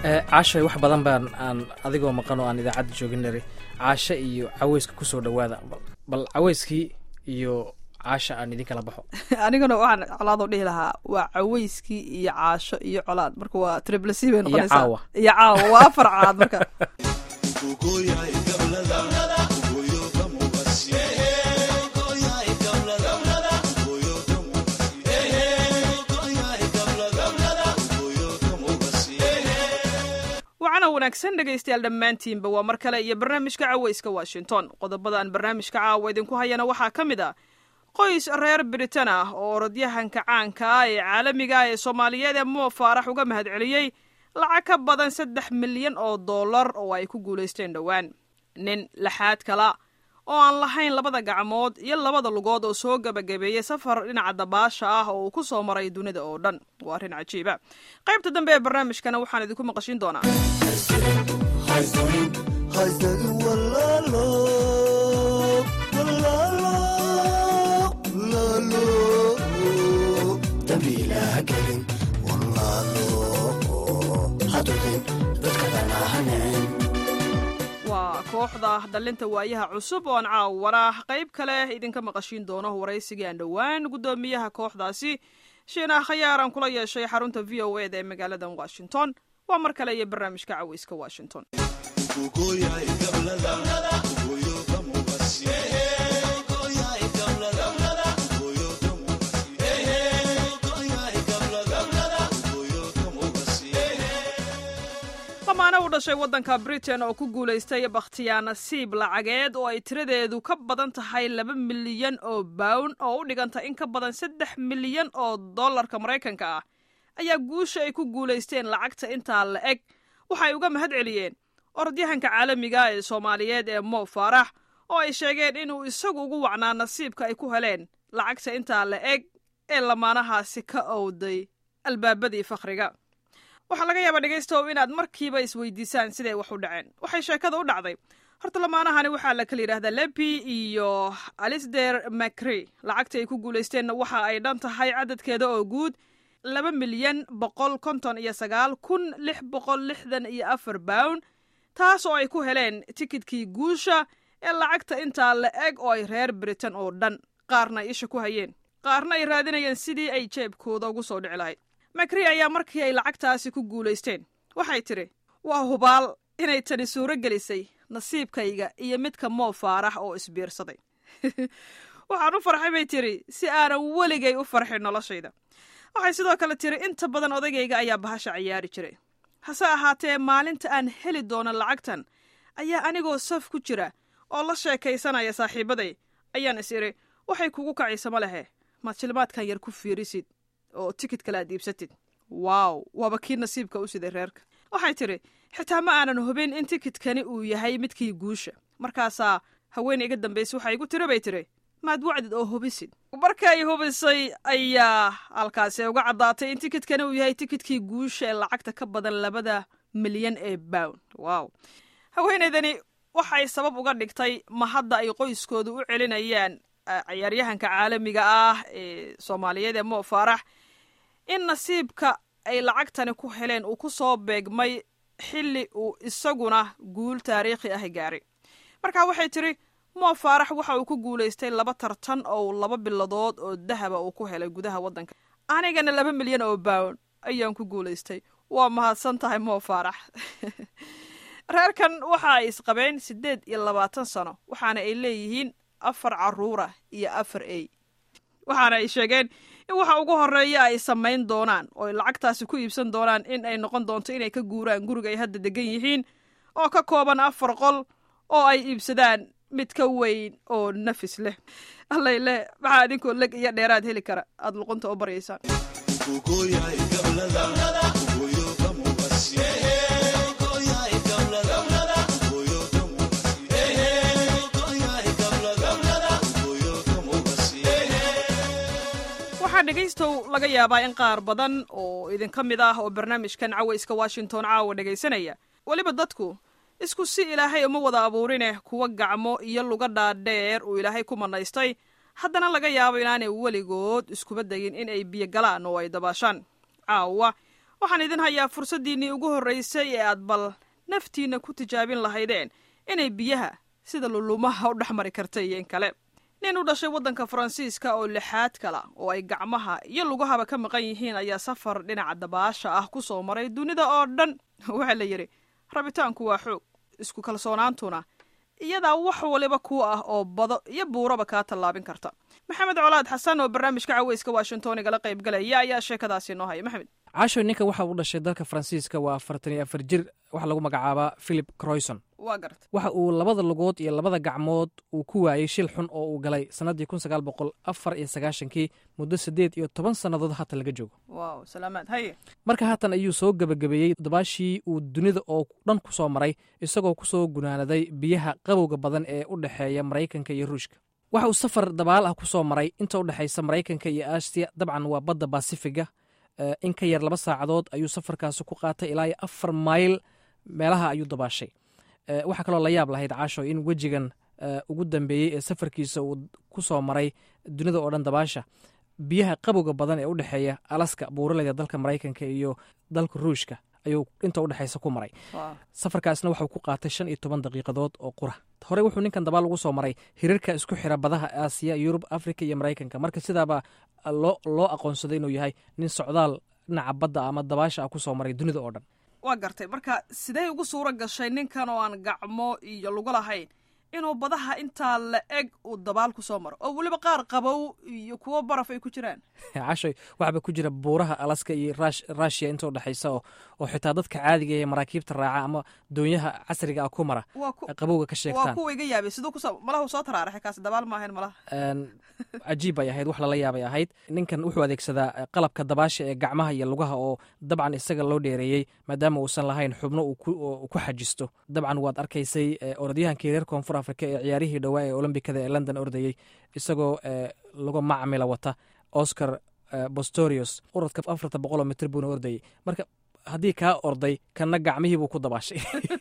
caashay wax badan baan aan adigoo maqan oo aan idaacadda joogin nari caasho iyo caweyska kusoo dhawaada bal caweyskii iyo caasha aan idin kala baxo aniguna waxaan colaadoo dhihi lahaa waa caweyskii iyo caasho iyo colaad marka waa triple c bay noqonaysaa caawa. iyo caawa waa afar caad marka wacana wanaagsan dhegaystayaal dhammaantiinba waa mar kale iyo barnaamijka caweyska washington qodobada aan barnaamijka caawa idinku hayana waxaa ka mid ah qoys reer britain ah oo orodyahanka caanka ah ee caalamiga ah ee soomaaliyeed ee moo faarax uga mahadceliyey lacag ka badan saddex milyan oo dollar oo ay ku guulaysteen dhowaan nin laxaad kala oo aan lahayn labada gacmood iyo labada lugood oo soo gabagabeeyey safar dhinaca dabaasha ah oo uu ku soo maray dunida oo dhan waa arrin cajiiba qaybta dambe ee barnaamijkana waxaan idinku maqashin doonaa waa kooxda dallinta waayaha cusub oo aan caawana qayb kale idinka maqashiin doono waraysigii aan dhowaan guddoomiyaha kooxdaasi shiinah khayaar aan kula yeeshay xarunta v o eda ee magaalada washington waa mar kale iyo barnaamijka caweyska washington dhammaana u dhashay waddanka britain oo ku guulaystay bakhtiyaa nasiib lacageed oo ay tiradeedu ka badan tahay laba milyan oo bawn oo u dhiganta in ka badan saddex milyan oo dollarka maraykanka ah ayaa guusha ay ku guulaysteen lacagta intaa la eg waxay uga mahad celiyeen orodyahanka caalamiga ee soomaaliyeed ee mo faarax oo ay sheegeen inuu isagu ugu wacnaa nasiibka ay ku heleen lacagta intaa la eg ee lamaanahaasi ka owday albaabadii fakhriga waxaa laga yaabaa dhegaystow inaad markiiba isweydiisaan siday wax u dhaceen waxay sheekada u dhacday horta lamaanahani waxaa la kala yidhahdaa lepi iyo alisder macri lacagta ay ku guulaysteenna waxa ay dhan tahay cadadkeeda oo guud laba milyan boqol konton iyo sagaal kun lix boqol lixdan iyo afar bawn taas oo ay ku heleen tikidkii guusha ee lacagta intaa la eg oo ay reer britain oo dhan qaarna ay isha ku hayeen qaarna ay raadinayeen sidii ay jeebkooda ugu soo dhici lahayd macri ayaa markii ay lacagtaasi ku guulaysteen waxay tidhi waa hubaal inay tani suuro gelisay nasiibkayga iyo midka moo faarax oo isbiirsaday waxaan u farxay bay tidhi si aanan weligay u farxin noloshayda waxay sidoo kale tidhi inta badan odaygayga ayaa bahasha ciyaari jiray hase ahaatee maalinta aan heli doono lacagtan ayaa anigoo saf ku jira oo la sheekaysanaya saaxiibaday ayaan is idhi waxay kugu kacaysama lehe maad shilmaadkan yar ku fiirisid oo tikid kale aad iibsatid waaw waaba kii nasiibka u siday reerka waxay tidhi xitaa ma aanan hubin in tikidkani uu yahay midkii guusha markaasaa haweeney iga dambaysa waxaa igu tiri bay tidhi maad wacdid oo hubisid markay hubisay ayaa halkaasi uga caddaatay in tikidkani uu yahay tikidkii guusha ee lacagta ka badan labada milyan ee bown waaw haweeneydani waxay sabab uga dhigtay ma hadda ay qoyskooda u celinayaan ciyaaryahanka caalamiga ah ee soomaaliyeed ee mo faarax in nasiibka ay lacagtani ku heleen uu ku soo beegmay xilli uu isaguna guul taariikhi ah gaaray marka waxay tidhi mo faarax waxa uu ku guulaystay laba tartan oo laba biladood oo dahaba uu ku helay gudaha waddanka anigana laba milyan oo bawn ayaan ku guulaystay waa mahadsan tahay mo faarax reerkan waxa ay isqabeen siddeed iyo labaatan sano waxaana ay leeyihiin afar caruura iyo afar ey waxaana ay sheegeen in waxa ugu horeeya ay samayn doonaan oo ay lacagtaasi ku iibsan doonaan in ay noqon doonto inay ka guuraan guriga ay hadda degan yihiin oo ka kooban afar qol oo ay iibsadaan mid ka weyn oo nafis leh allay leh maxaa idinkoo leg iyo dheeraad heli kara aada luqunta u baryaysaan waxaa dhegaystow laga yaabaa in qaar badan oo idinka mid ah oo barnaamijkan cawayska washington caawa dhegaysanaya weliba dadku isku si ilaahay uma wada abuurineh kuwa gacmo iyo luga dhaadheer uu ilaahay ku manaystay haddana laga yaabo inaanay weligood iskuba degin in ay biyo galaan oo ay dabaashaan caawa waxaan idin hayaa fursaddiinnii ugu horraysay ee aad bal naftiinna ku tijaabin lahaydeen inay biyaha sida lulumaha u dhex mari karta iyo in kale nin u dhashay waddanka faransiiska oo lixaad kala oo ay gacmaha iyo lugahaba ka maqan yihiin ayaa safar dhinaca dabaasha ah ku soo maray dunida oo dhan waxaa la yidhi rabitaanku waa xoog isku kalsoonaantuna iyadaa wax waliba ku ah oo bado iyo buuraba kaa tallaabin karta maxamed colaad xasan oo barnaamijka caweyska washington igala qaybgalaya ayaa sheekadaasi noo haya maxamed caasho ninka waxa uu dhashay dalka faransiiska waa afartan iyo afar jir waxaa lagu magacaabaa philip croyson waa garta waxa uu labada lugood iyo labada gacmood uu ku waayey shil xun oo uu galay sannaddii kun sagaal boqol afar iyo sagaashankii muddo siddeed iyo toban sannadood haatan laga joogo waaw salaamaad haye marka haatan ayuu soo gebagabeeyey dabaashii uu dunida oo dhan ku soo maray isagoo ku soo gunaanaday biyaha qabowga badan ee u dhexeeya maraykanka iyo ruushka waxa uu safar dabaal ah ku soo maray inta u dhexaysa maraykanka iyo aasiya dabcan waa badda basifiga in ka yar laba saacadood ayuu safarkaasi ku qaatay ilaa iyo afar mayl meelaha ayuu dabaashay waxaa kaloo la yaab lahayd caasho in wejigan ugu dambeeyey ee safarkiisa uu ku soo maray dunida oo dhan dabaasha biyaha qabowga badan ee u dhexeeya alaska buuraleyda dalka maraykanka iyo dalka ruushka ayuu inta u dhexaysa ku maray safarkaasna waxuu ku qaatay shan iyo toban daqiiqadood oo qura horey wuxuu ninkan dabaal ugu soo maray hiriirka isku xira badaha aasiya yurub afrika iyo maraykanka marka sidaabaa loo loo aqoonsaday inuu yahay nin socdaal dhinaca badda ama dabaasha ah ku soo maray dunida oo dhan waa gartay marka sidee ugu suuro gashay ninkan oo aan gacmo iyo lugo lahayn inuu badaha intaa la eg uu dabaal ku soo maro oo weliba qaar qabow iyo kuwo baraf ay ku jiraan cashoy waxba ku jira buuraha alaska iyo rushia inta udhexaysa oo xitaa dadka caadiga ee maraakiibta raaca ama doonyaha casriga ah ku mara qabowga ka waa sheegtaan kuwa iga yaabay siduu kuso malaha soo taraaraxay kaasi dabaal ma ahayn malaha cajiib bay ahayd wax lala yaabay ahayd ninkan wuxuu adeegsadaa qalabka dabaasha ee gacmaha iyo lugaha oo dabcan isaga loo dheereeyey maadaama uusan lahayn xubno uu ku xajisto dabcan waad arkaysay orodyahankii reer koonfur afrika ee ciyaarihii dhowaa ee olombikada ee london ordayey isagoo lagu macmila wata oscar bostorius uradka afarta boqoloo mitr buuna ordayey marka haddii kaa orday kanna gacmihii buu ku dabaashay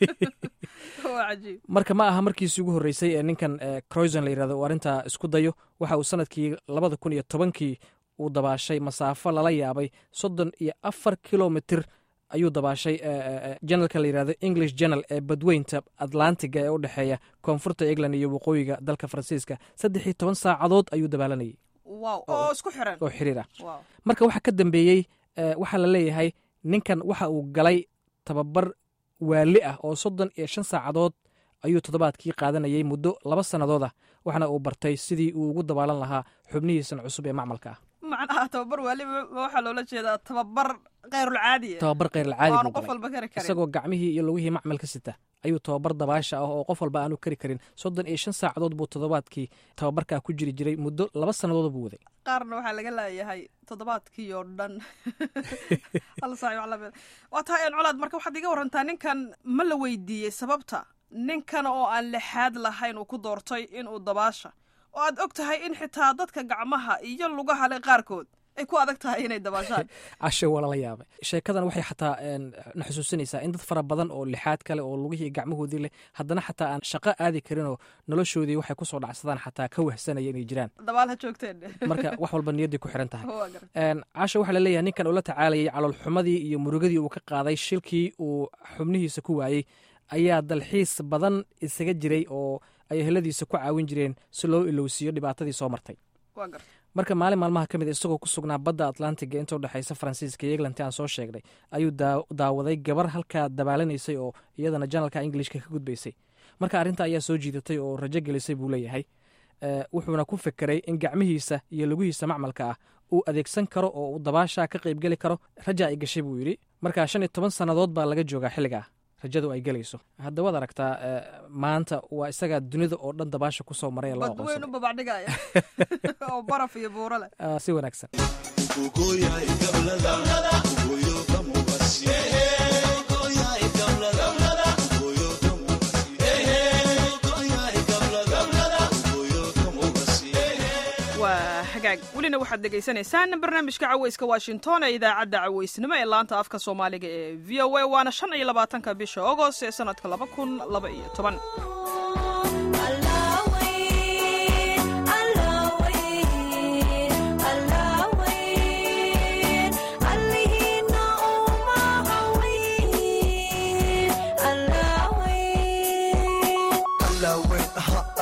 waa cajiib marka ma aha markiisii ugu horreysay ee ninkan croyson la yirahdo uu arrintaa isku dayo waxa uu sanadkii labada kun iyo tobankii uu dabaashay masaafo lala yaabay soddon iyo afar kilomitr ayuu dabaashay janalka la yirahdo english janal ee badweynta atlantiga ee u dhexeeya koonfurta england iyo waqooyiga dalka faransiiska saddex iyo toban saacadood ayuu dabaalanayay wow oo isku xiran oo xiriir ah wow marka waxaa ka dambeeyey waxaa la leeyahay ninkan waxa uu galay tababar waali ah oo soddon iyo shan saacadood ayuu toddobaadkii qaadanayay muddo laba sannadood ah waxna uu bartay sidii uu ugu dabaalan lahaa xubnihiisan cusub ee macmalka ah macnaha tababar waali waxaa loola jeedaa tababar khayrulcaadiya tababar khayralcaadi waanu buu qof galay walba kari karin isagoo gacmihii iyo lugihii macmalka sita ayuu tababar dabaasha ah oo qof walba aanu kari karin soddon iyo shan saacadood buu toddobaadkii tababarkaa ku jiri jiray muddo laba sannadood buu waday qaarna waxaa laga leeyahay toddobaadkii oo dhan hal saac wax lamid waa tahay aan colaad marka waxaad iga warantaa ninkan ma la weydiiyey sababta ninkan oo aan lixaad lahayn uu ku doortay inuu dabaasha oo aad og tahay in xitaa dadka gacmaha iyo lugaha le qaarkood ay ku adag tahay inay dabaashaan casho waa lala yaabay sheekadan waxay xataa na xusuusinaysaa in dad fara badan oo lixaad kale oo lugihii gacmahoodii leh haddana xataa aan shaqo aadi karin oo noloshoodii waxay kusoo dhacsadaan xataa ka wahsanaya inay jiraan dabaal ha joogteen marka wax walba niyadday ku xiran tahay waa garan casho waxaa laleeyahay ninkan uu la tacaalayay caloolxumadii iyo murugadii uu ka qaaday shilkii uu xubnihiisa ku waayey ayaa dalxiis badan isaga jiray oo ay eheladiisa ku caawin jireen si loo ilowsiiyo dhibaatadii soo martay waa garan marka maalin maalmaha ka mid a isagoo ku sugnaa badda atlantiga inta udhexaysa faransiiska iyo england aan soo sheegnay ayuu daa- daawaday gabar halkaa dabaalaneysay oo iyadana janalka ingilishka ka gudbaysay marka arrinta ayaa soo jiidatay oo rajo gelisay buu leeyahay Eh, wuxuuna ku fekeray in gacmihiisa iyo lugihiisa macmalka ah uu adeegsan karo oo uu dabaashaa ka qaybgeli karo raja ay gashay buu yidhi marka shan iyo toban sannadood baa laga joogaa xilligaa rajadu ay gelayso hadda waad aragtaa eh, maanta waa isagaa dunida oo dhan dabaasha ku soo maray ee loo badweyn u aqoonsaday babacdhigaya oo baraf iyo buuro leh Ah, si wanaagsan waa hagaag welina waxaad dhegaysanaysaan barnaamijka caweyska washington ee idaacadda caweysnimo ee laanta afka soomaaliga ee v o a waana shan iyo labaatanka bisha agost ee sanadka laba kun laba iyo toban Allahiina uma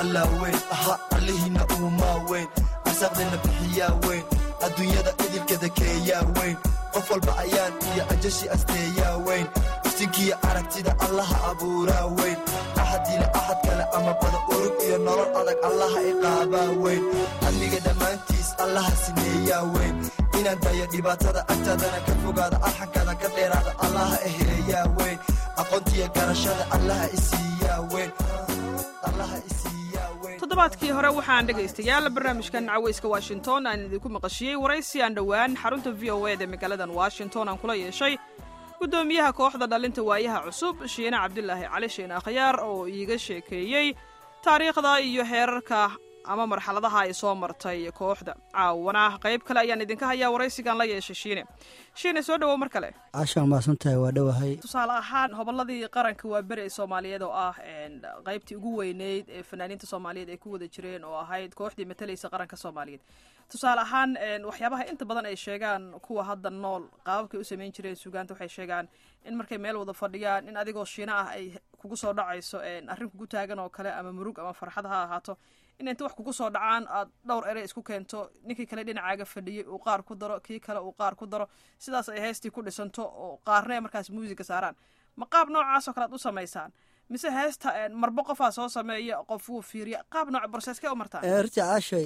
allaa weyn aha allihiinna uumaa weyn arsaaqdeenna bixiyaa weyn adduunyada idilkada keeyaa weyn qof walba ayaan iyo ajashi asteeyaa weyn iftinkiiyo aragtida allaha abuuraa weyn axadiina axad kale ama bada urug iyo nolol adag allaha iqaabaa weyn amniga dhammaantiis allaha sineeyaa weyn inaan dayo dhibaatada agtaadana ka fogaada arxankada ka dheeraada allaha eheeyaa weyn aqoontiyo garashada allaha isiiyaa weyn allaha isiiyaa weyn toddobaadkii hore waxaan dhegaystayaal barnaamijkan caweyska washington aan idinku maqashiyey waraysi aan dhowaan xarunta v o eda magaaladan washington aan kula yeeshay guddoomiyaha kooxda dhalinta waayaha cusub shiine cabdilaahi cali shiine akhyaar oo iiga sheekeeyey taariikhda iyo heerarka ama marxaladaha ay soo martay kooxda caawana qayb kale ayaan idinka hayaa waraysigan la yeeshay shiine shiine soo dhowow mar kale caashaan maasantahay waa dhowahay tusaale ahaan hobolladii qaranka waa beri ee soomaaliyeed oo ah qaybtii ugu weyneyd ee fanaaniinta soomaaliyeed ay ku wada jireen oo ahayd kooxdii matalaysa qaranka soomaaliyeed tusaale ahaan waxyaabaha inta badan ay sheegaan kuwa hadda nool qaababkay u samayn jireen sugaanta waxay sheegaan in markay meel wada fadhiyaan in adigoo shiina ah ay kugu soo dhacayso arrin kugu taagan oo kale ama murug ama farxad ha ahaato in inta wax kugu soo dhacaan aad dhowr ere isku keento ninkii kale dhinacaaga fadhiyey uu qaar ku daro kii kale uu qaar ku daro sidaas ay heestii ku dhisanto oo qaarna ay markaas muusiga saaraan ma qaab noocaasoo kale aad u samaysaan mise heesta marba qofaa soo sameeya qof wuu fiiriya qaab nooc broseeskee u martaan runtii caashay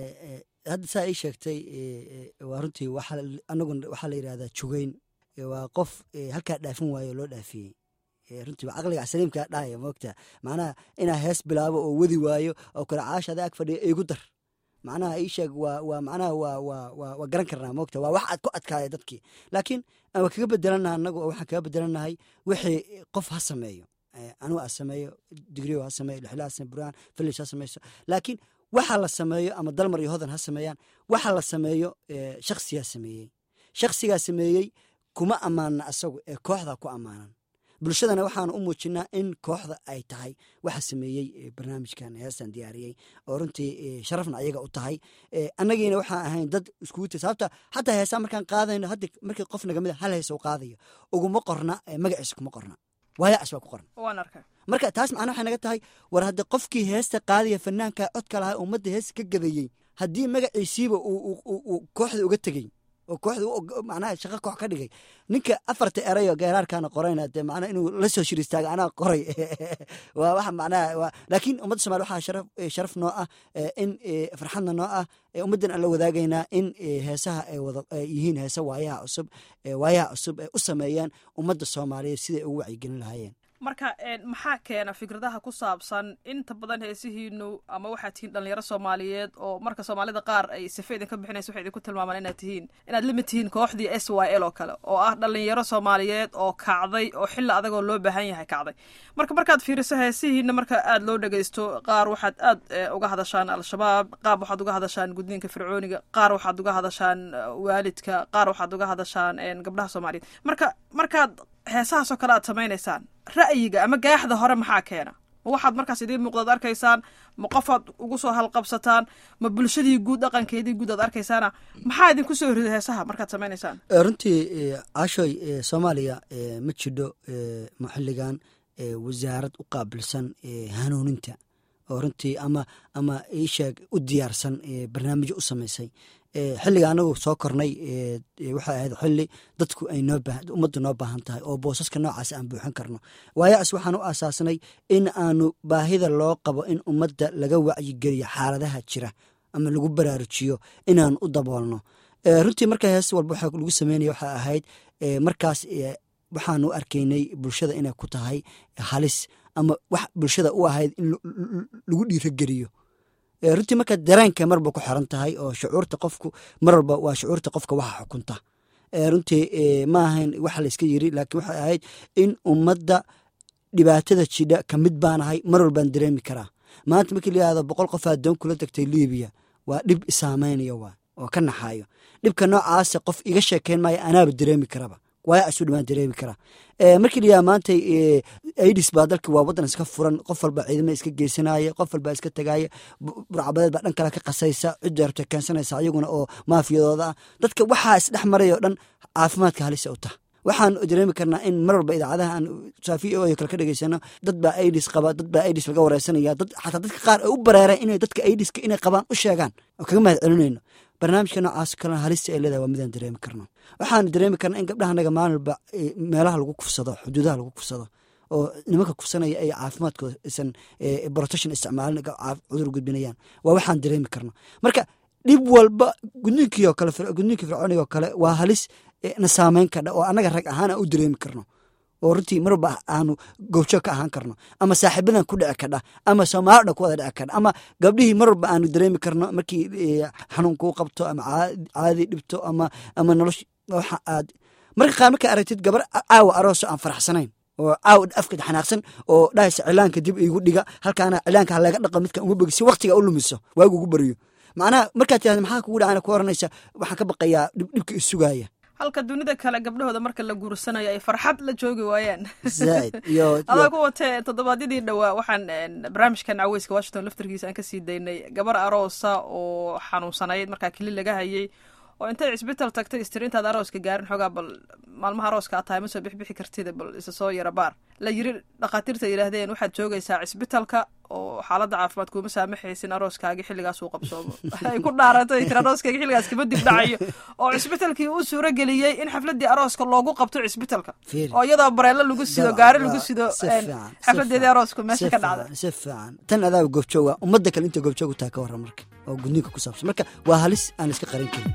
hadda saa ii sheegtay waa runtii anagu waxaa la yidhahdaa jugeyn waa qof halkaa dhaafin waayo loo dhaafiyey runtii caqliga saliimkaa dhahaya moogta macnaha inaa hees bilaabo oo wadi waayo oo kale caasha ada ag fadhiya igu dar macnaha ii sheeg waa waa macnaha waa waa waa waa garan karnaa moogta waa wax aad ku adkaaya dadkii laakiin waa kaga bedelanaha anagu waxaan kaga bedelanahay wixii qof ha sameeyo anugu ha sameeyo digrio ha sameeyo lixla ha sameeyo burhaan filis ha sameyso laakiin waxa la sameeyo ama dalmar iyo hodan ha sameeyaan waxa la sameeyo shaksigaa sameeyey shaksigaa sameeyey kuma ammaana asagu ee kooxda ku ammaanan bulshadana waxaan u muujinaa in kooxda ay tahay waxa sameeyey barnaamijkan heestan diyaariyey oo runtii sharafna ayaga u tahay annagiina waxaan ahayn dad iskugu ti sababta xataa heesaa markaan qaadayno haddi markii qof nagamid a hal hees u qaadayo uguma qorna magaciisa kuma qorna waayacis baa ku qoran waan arkay marka taas macna waxay naga tahay war haddii qofkii heesta qaadaya fanaanka codka lahaa ummadda heesta ka gadayey haddii magaciisiiba uu kooxda uga tegey oo kooxda macnaha shaqo koox ka dhigay ninka afarta erayo geeraarkaana qorayna dee macnaha inuu la soo shir istaaga anaa qoray waa waxa macnaha waa laakiin ummadda somalia waxaa sharaf sharaf noo ah in farxadna noo ah ummaddan aan la wadaagaynaa in heesaha ay wada yihiin heesa waayaha cusub waayaha cusub ay u sameeyaan ummadda soomaaliyeed siday ugu wacyigelin lahaayeen marka maxaa keena fikradaha ku saabsan inta badan heesihiinu ama waxaad tihiin dhalinyaro soomaaliyeed oo marka soomaalida qaar ay sife idinka bixinaysa waxay idinku tilmaamaan inaad tihiin inaad lamid tihiin kooxdii s y l oo kale oo ah dhalinyaro soomaaliyeed oo kacday oo xilli adagoo loo baahan yahay kacday marka markaad fiiriso heesihiina marka aada loo dhagaysto qaar waxaad aad uga hadashaan al-shabaab qaab waxaad uga hadashaan gudniinka fircooniga qaar waxaad uga hadashaan waalidka qaar waxaad uga hadashaan gabdhaha soomaaliyeed marka markaad heesahaasoo kale aad samaynaysaan ra'yiga ama gaaxda hore maxaa keena ma waxaad markaas idiin muuqdaad arkaysaan ma qofaad ugu soo halqabsataan ma bulshadii guud dhaqankeedii guud aad arkaysaana maxaa idinku soo rida heesaha markaad samaynaysaan runtii caashoy soomaaliya ma jidho xilligan wasaarad u qaabilsan hanuuninta oo runtii ama ama iisheeg u diyaarsan barnaamijyo u samaysay xilliga anagu soo kornay waxay ahayd xilli dadku ay ummaddu noo baahan tahay oo boosaska noocaas aan buuxin karno waayaas waxaan u aasaasnay in aanu baahida loo qabo in ummadda laga wacyigeliyo xaaladaha jira ama lagu baraarujiyo inaanu u daboolno runtii marka hees walba waxa lagu sameynaya waxay ahayd markaas waxaanu arkaynay bulshada inay ku tahay halis ama wax bulshada u ahayd in lagu dhiirogeliyo runtii marka dareenka marba ku xiran tahay oo shucuurta qofku mar walba waa shucuurta qofka waxa xukunta runtii ma ahayn waxa layska yiri laakiin waxay ahayd in ummadda dhibaatada jidha ka mid baanahay mar walbaan dareemi karaa maanta markii la yihahdo boqol qof adoon kula tagtay libiya waa dhib isaameynaya waa oo ka naxaayo dhibka noocaasa qof iga sheekeyn maayo anaaba dareemi karaba waaya asu dhamaan dareemi karaa markii la yidhaha maanta aidis baa dalka waa waddan iska furan qof walba ciidama iska geysanaya qof walba iska tagaya burcabadeed baa dhan kale ka qasaysa cidda rabta keensanaysa ayaguna oo maafiyadooda ah dadka waxaa isdhex maray oo dhan caafimaadka halisa u tah waxaan dareemi karnaa in mar walba idaacadaha aan saafi o kale ka dhegeysano dad baa aidis qaba dad baa aidis laga wareysanaya dad xataa dadka qaar ay u bareereen inay dadka aidiska inay qabaan u sheegaan oo kaga mahad celinayno barnaamijka noocaas kalena halista ay leedahay waa midaan dareemi karno waxaan dareemi karnaa in gabdhaha naga maalin walba meelaha lagu kufsado xuduudaha lagu kufsado oo nimanka kufsanaya ay caafimaadkooda isan protection isticmaalin cudur gudbinayaan waa waxaan dareemi karno marka dhib walba gudniinkii oo kale gudniinkii fircooniga oo kale waa halis na saameyn kadha oo annaga rag ahaan aan u dareemi karno oo runtii marba aanu goobjoog ka ahaan karno ama saaxiibadan ku dhici kadha ama soomaalida ku wada dhici kadha ama gabdhihii mar walba aanu dareemi karno markii xanuun kuu qabto ama caadi dhibto ama ama nolosh waxa aad marka qaar markaa aragtid gabar caawa arooso aan faraxsanayn oo caawa afka xanaaqsan oo dhahaysa cilaanka dib igu dhiga halkaana cilaanka halaga dhaqo midka uma bogi si waktiga u lumiso waagu ugu baryo macnaha markaad tirahda maxaa kugu dhacana ku oranaysa waxaan ka baqayaa dhibka isugaya halka dunida kale gabdhahooda marka la guursanayo ay farxad la joogi waayaan zaaid iyo adaa ku watee toddobaadyadii dhowaa waxaan barnaamijkan caweyska washington laftarkiisa aan kasii daynay gabar aroosa oo xanuunsanayd markaa keli laga hayay oo intay cisbital tagtay istiri intaad arooska gaarin xoogaa bal maalmaha arooska aad tahay ma soo bixbixi kartida bal isa soo yara baar la yiri dhakhaatiirta yidhaahdeen waxaad joogaysaa cisbitalka oo xaaladda caafimaad kuuma saamaxaysin arooskaagi xilligaasuu qabsoomo ay ku dhaaratay tir arooskayga xilligaas kama dib dhacayo oo cisbitalkii uu suuro geliyey in xafladdii arooska loogu qabto cisbitalka oo iyadoo bareelo lagu sido gaari lagu sido xafladeedii aroosku meesha ka dhacda si fiican tan adaaba goobjooga ummadda kale inta goobjoog u taha ka warran marka oo gudniinka ku saabsan marka waa halis aan iska qarin karin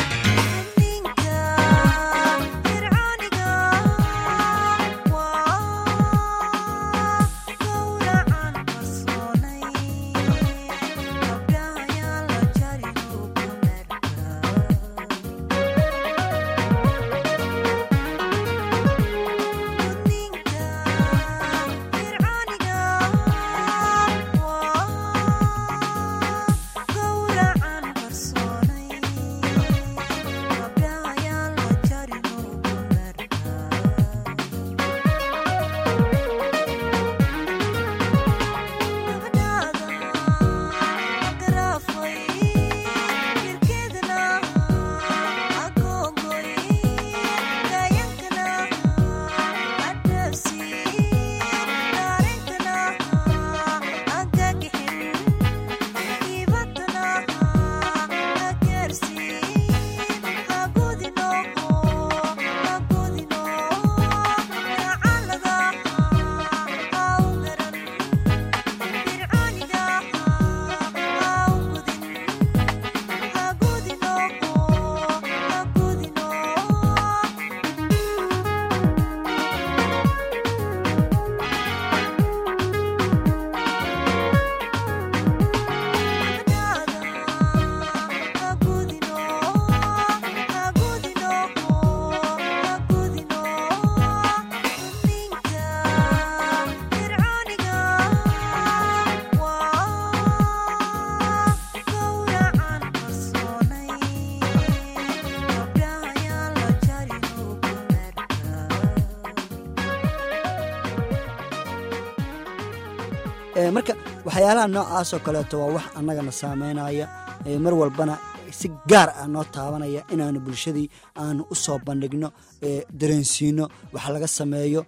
marka waxyaalaha noocaas oo kaleeto waa wax annagana saameynaya mar walbana si gaar ah noo taabanaya inaanu bulshadii aanu u soo bandhigno dareensiino wax laga sameeyo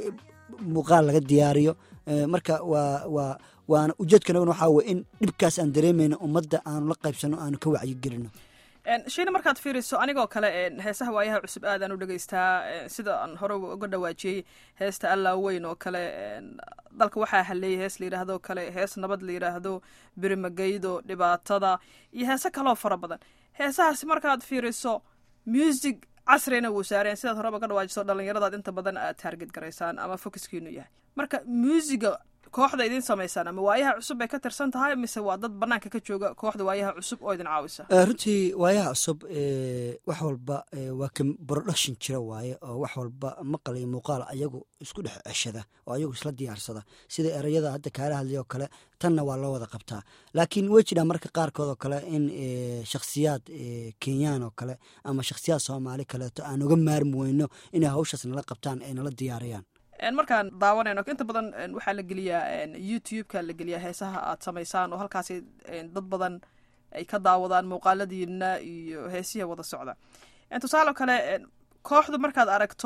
muuqaal laga diyaariyo marka waa waa waana ujeedkanaguna waxaa weye in dhibkaas aan dareemayno ummadda aanu la qaybsano aanu ka wacyigelino shiina markaad fiiriso anigoo kale heesaha waayaha cusub aadaan u dhegeystaa sida aan hore uga dhawaajiyey heesta allaa weyn oo kale dalka waxaa haleeyay hees la yidhaahdo kale hees nabad la yidhaahdo birimageydo dhibaatada iyo heese kaloo fara badan heesahaasi markaad fiiriso music casrina wuu saareen sidaad horeba ka dhawaajiso dhalinyaradaad inta badan aad taarget garaysaan ama focuskiinu yahay marka muusiga kooxda idin samaysaan ama waayaha cusub bay ka tirsan tahay mise waa dad banaanka ka jooga kooxda waayaha cusub oo idin caawisa runtii waayaha cusub wax walba waa ka production jira waaye oo wax walba maqal iyo muuqaal ayagu isku dhex ceshada oo ayagu isla diyaarsada sida ereyada hadda kaala hadlayoo kale tanna waa loo wada qabtaa laakiin way jiraan marka qaarkood oo kale in shakhsiyaad kenyaan oo kale ama shakhsiyaad soomaali kaleeto aan uga maarmi weyno inay hawshaas nala qabtaan ay nala diyaariyaan markaan daawanayno inta badan waxaa la geliyaa youtube-ka la geliyaa heesaha aad samaysaan oo halkaasi dad badan ay ka daawadaan muuqaaladiina iyo heesiha wada socda tusaale kale kooxdu markaad aragto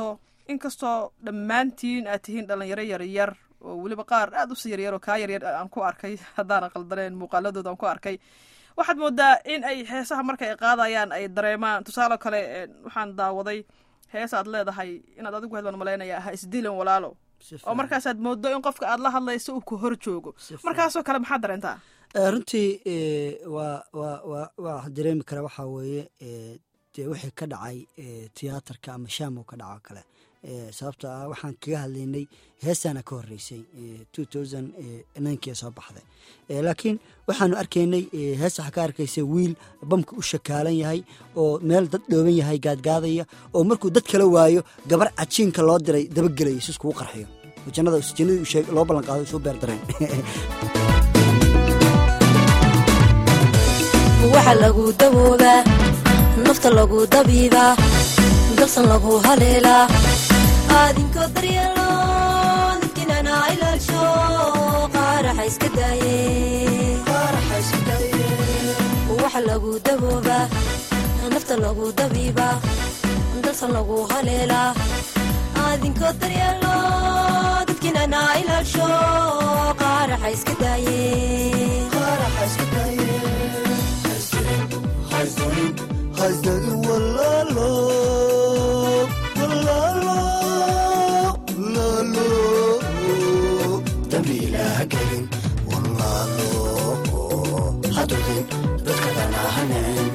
inkastoo dhammaantiin aad tihiin dhalinyaro yaryar oo weliba qaar aada usii yaryar oo kaa yaryar aan ku arkay haddaanan qaldaneen muuqaaladooda aan ku arkay waxaad moodaa in ay heesaha marka ay qaadayaan ay dareemaan tusaale kale waxaan daawaday hees aad leedahay inaad adigu heed baan malaynaya ha isdilan walaalo oo markaasaad moodo in qofka aad la hadlayso uu ku hor joogo markaasoo kale maxaad dareentaa runtii waa wa wa waa dareemi kara waxaa weeye dee wixii ka dhacay tiyaatarka ama shaam oo ka dhaco kale sababto ah waxaan kaga hadlaynay heestaana ka horeysay two thousand ninkii soo baxday laakiin waxaanu arkaynay hees waxaa ka arkaysay wiil bamka u shakaalan yahay oo meel dad dhooban yahay gaadgaadaya oo markuu dad kala waayo gabar cajiinka loo diray dabagelaya si iskugu qarxiyo jannada jannadii loo ballan qaado soo beer dareen waxa lagu dawoobaa nafta lagu dabiibaa dalsan lagu haleelaa aadinkoo daryeelo dadkinana ilaasho qaaraxa iska daaye waxa lagu dawoobaa nafta lagu dabiibaa dalsan lagu haleelaa aadinkoo daryeelo dadkinana ilaasho qaaraxa iska daaye hasdagin walaalo walaalo walaalo dambi ilaaha gelin walaalo hadudin dadka dhanaahanen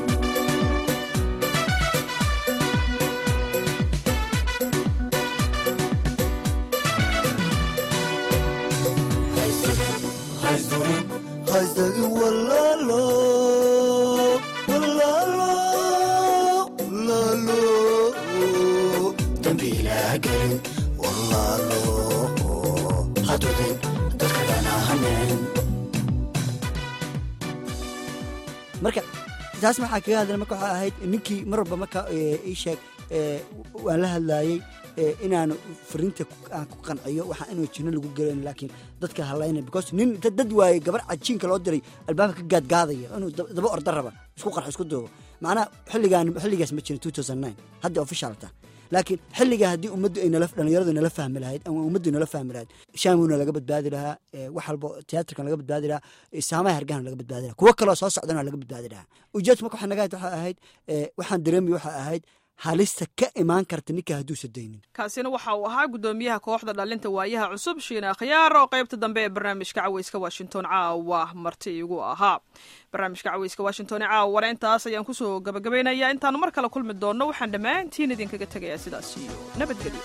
hasdagin walaalo marka taas maxaa kaga hadla marka waxaa ahayd ninkii mar walba marka ii sheeg waan la hadlaayey inaanu fariinta aan ku qanciyo waxaa inuu jinno lagu gelayn laakiin dadka hadlayna because nin dad waaye gabar cajiinka loo diray albaabka ka gaadgaadaya inuu daba orda raba isku qarxo isku duubo macnaha xilligaan xilligaas ma jirin two thousand nine hadda officialta laakiin xilligaa haddii ummaddu ay nala dhalinyaradu nala fahmi lahayd ama ummaddu nala fahmi lahayd shaamuna laga badbaadi lahaa wax walbo tiyaatarkan laga badbaadi lahaa saamaha hargahana laga badbaadi lahaa kuwo kaloo soo socdana laga badbaadi lahaa ujeedku marka waxaa naga waxaa ahayd waxaan dareemay waxaa ahayd halista ka imaan karta ninka hadduusa daynin kaasina waxa uu ahaa guddoomiyaha kooxda dhalinta waayaha cusub shiina khiyaar oo qaybta dambe ee barnaamijka caweyska washington caawa marti igu ahaa barnaamijka caweyska washington ee caawana intaas ayaan kusoo gabagabaynayaa intaanu mar kale kulmi doonno waxaan dhammaantiin idinkaga tegayaa sidaas iyo nabadgelyo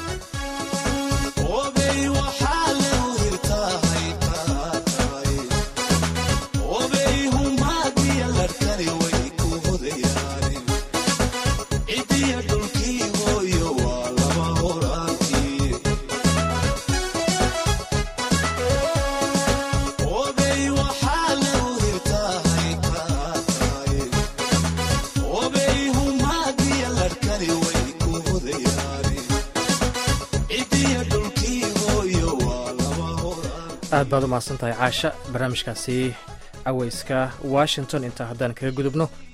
aad baad u mahadsan tahay caasha barnaamijkaasi caweyska washington intaa haddaan kaga gudubno